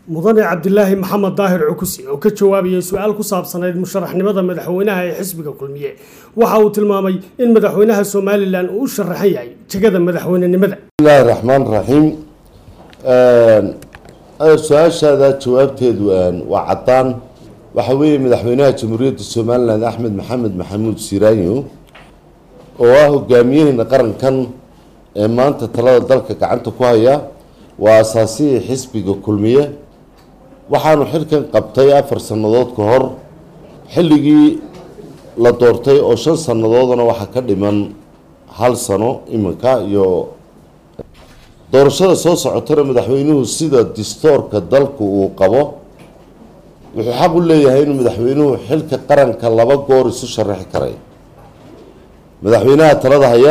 mudane cabdilaahi maxamed daahir cukusi oo ka jawaabayay su-aal ku saabsanayd musharaxnimada madaxweynaha ee xisbiga kulmiye waxa uu tilmaamay in madaxweynaha somalilan uu u sharaxan yahay jegada madaxweynenimada bismillahi raxmaan raxiim su-aashaada jawaabteedu waa caddaan waxa weeye madaxweynaha jamhuuriyadda somalilan axmed maxamed maxamuud siraanyo oo ah hogaamiyaheena qarankan ee maanta talada dalka gacanta ku haya waa asaasihii xisbiga kulmiye waxaanu xilkan qabtay afar sannadood ka hor xilligii la doortay oo shan sannadoodna waxaa ka dhiman hal sano iminka iyo doorashada soo socotana madaxweynuhu sida distoorka dalku uu qabo wuxuu xaq u leeyahay inuu madaxweynuhu xilka qaranka laba goor isu sharaxi karay madaxweynaha talada haya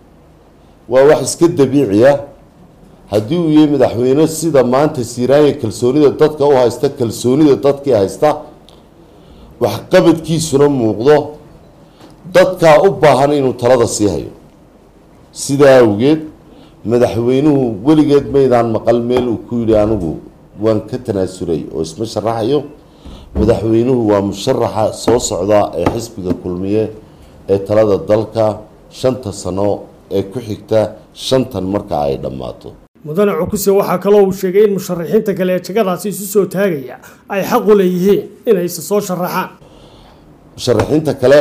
waa wax iska dabiiciya haddii uu yahay madaxweyne sida maanta siiraanya kalsoonida dadka u haysta kalsoonida dadkii haysta waxqabadkiisuna muuqdo dadkaa u baahan inuu talada sii hayo sidaa awgeed madaxweynuhu weligeed maydaan maqal meel uu ku yidhi anigu waan ka tanaasulay oo isma sharaxayo madaxweynuhu waa musharaxa soo socda ee xisbiga kulmiye ee talada dalka shanta sano ee ku xigta shantan marka ay dhammaato mudane cukuse waxaa kaloo uu sheegay in musharaxiinta kale ee jegadaasi isu soo taagaya ay xaq u leeyihiin inayse soo sharaxaan musharaxiinta kale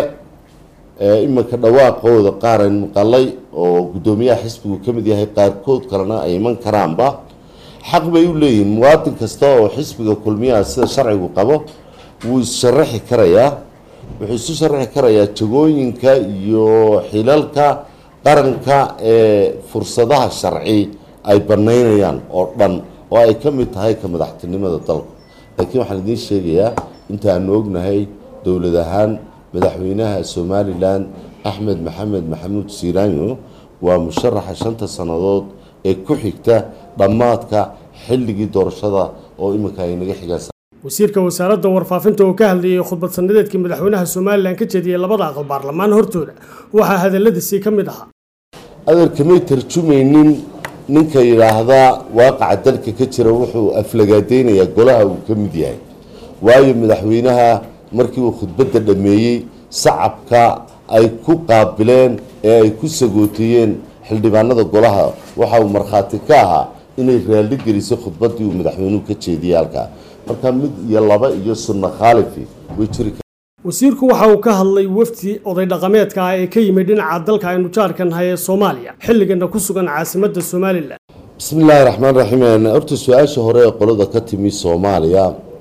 ee iminka dhawaaqooda qaar aynu maqalay oo guddoomiyaha xisbigu ka mid yahay qaarkood kalena ay iman karaanba xaq bay u leeyihiin muwaadin kasta oo xisbiga kulmiyaha sida sharcigu qabo wuu is-sharaxi karayaa wuxuu isu sharaxi karayaa jagooyinka iyo xilalka qaranka ee fursadaha sharci ay banaynayaan oo dhan oo ay ka mid tahay ka madaxtinimada dalka laakiin waxaan idiin sheegayaa inta aanu ognahay dowlad ahaan madaxweynaha somalilan axmed maxamed maxamuud siiraanyo waa musharaxa shanta sannadood ee ku xigta dhammaadka xilligii doorashada oo iminka ay naga xigaan wasiirka wasaaradda warfaafinta oo ka hadlayay khudbad sanadeedkii madaxweynaha somalilan ka jeediyey labada aqal baarlamaan hortooda waxaa hadaladiisii ka mid ahaa adeerkamay tarjumaynin ninka yidhaahdaa waaqaca dalka ka jira wuxuu aflagaadeynayaa golaha uu ka mid yahay waayo madaxweynaha markii uu khudbadda dhammeeyey sacabka ay ku qaabileen ee ay ku sagooteeyeen xildhibaanada golaha waxa uu markhaati ka ahaa inay raalli gelisay khudbaddii uu madaxweynuhu ka jeediyey halkaa marka mid iyo laba iyo sunno khaalifi way jiri wasiirku waxa uu ka hadlay wafdi oday dhaqameedka ah ee ka yimid dhinaca dalka aynu jaarka nahay ee soomaaliya xilligana ku sugan caasimadda somalilan bismi illaahi raxmaan raxiim horta su-aasha hore ee qolada ka timi soomaaliya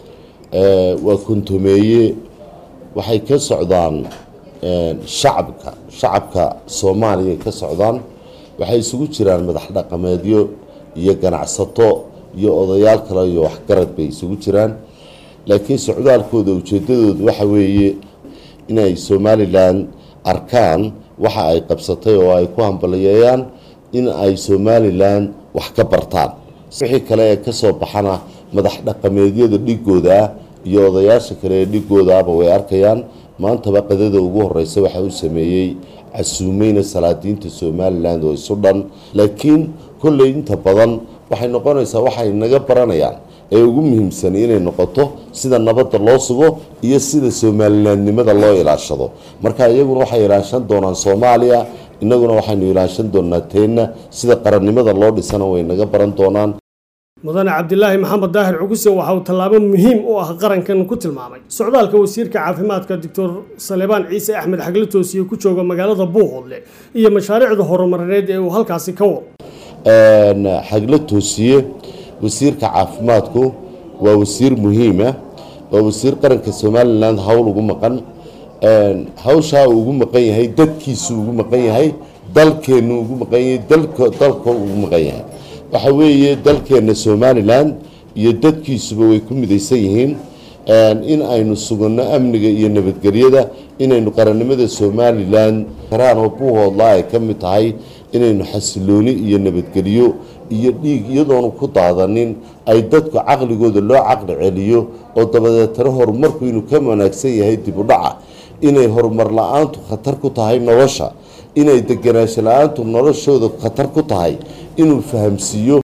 waa kontomeeye waxay ka socdaan shacabka shacabka soomaaliya ka socdaan waxay isugu jiraan madax dhaqameedyo iyo ganacsato iyo odayaal kale iyo waxgarad bay isugu jiraan laakiin socdaalkooda ujeedadoodu waxa weeye inay somalilan arkaan waxa ay qabsatay oo ay ku hambaliyeeyaan in ay somalilan wax ka bartaan wixii kale ee kasoo baxana madax dhaqameedyada dhigooda iyo odayaasha kale ee dhigoodaaba way arkayaan maantaba qadada ugu horeysa waxa uu sameeyey casuumeyna salaadiinta somalilan oo isu dhan laakiin kolley inta badan waxay noqonaysaa waxay naga baranayaan ee ugu muhiimsan inay noqoto sida nabadda loo sugo iyo sida somalilandnimada loo ilaashado marka iyaguna waxay ilaashan doonaan soomaaliya innaguna waxaynu ilaashan doonaa teenna sida qarannimada loo dhisana way naga baran doonaan mudane cabdilaahi maxamed daahir cuguse waxa uu tallaabo muhiim u ah qarankan ku tilmaamay socdaalka wasiirka caafimaadka doctor salebaan ciise axmed xagle toosiye ku jooga magaalada buuqoodle iyo mashaariicda horumarineed ee uu halkaasi ka wado xagle toosiye wasiirka caafimaadku waa wasiir muhiima waa wasiir qaranka somalilan howl ugu maqan hawshaa uu ugu maqan yahay dadkiisu ugu maqan yahay dalkeennu ugu maqan yahay dalka ugu maqan yahay waxa weeye dalkeenna somalilan iyo dadkiisuba way ku midaysan yihiin in aynu suganno amniga iyo nabadgelyada inaynu qarannimada somalilan karaan oo buuhoodla ay ka mid tahay inaynu xasilooni iyo nabadgelyo iyo dhiig iyadoonu ku daadanin ay dadku caqligooda loo caqli celiyo oo dabadeetana horumarku inuu ka wanaagsan yahay dib u dhaca inay horumar la-aantu khatar ku tahay nolosha inay deganaansho la-aantu noloshooda khatar ku tahay inuu fahamsiiyo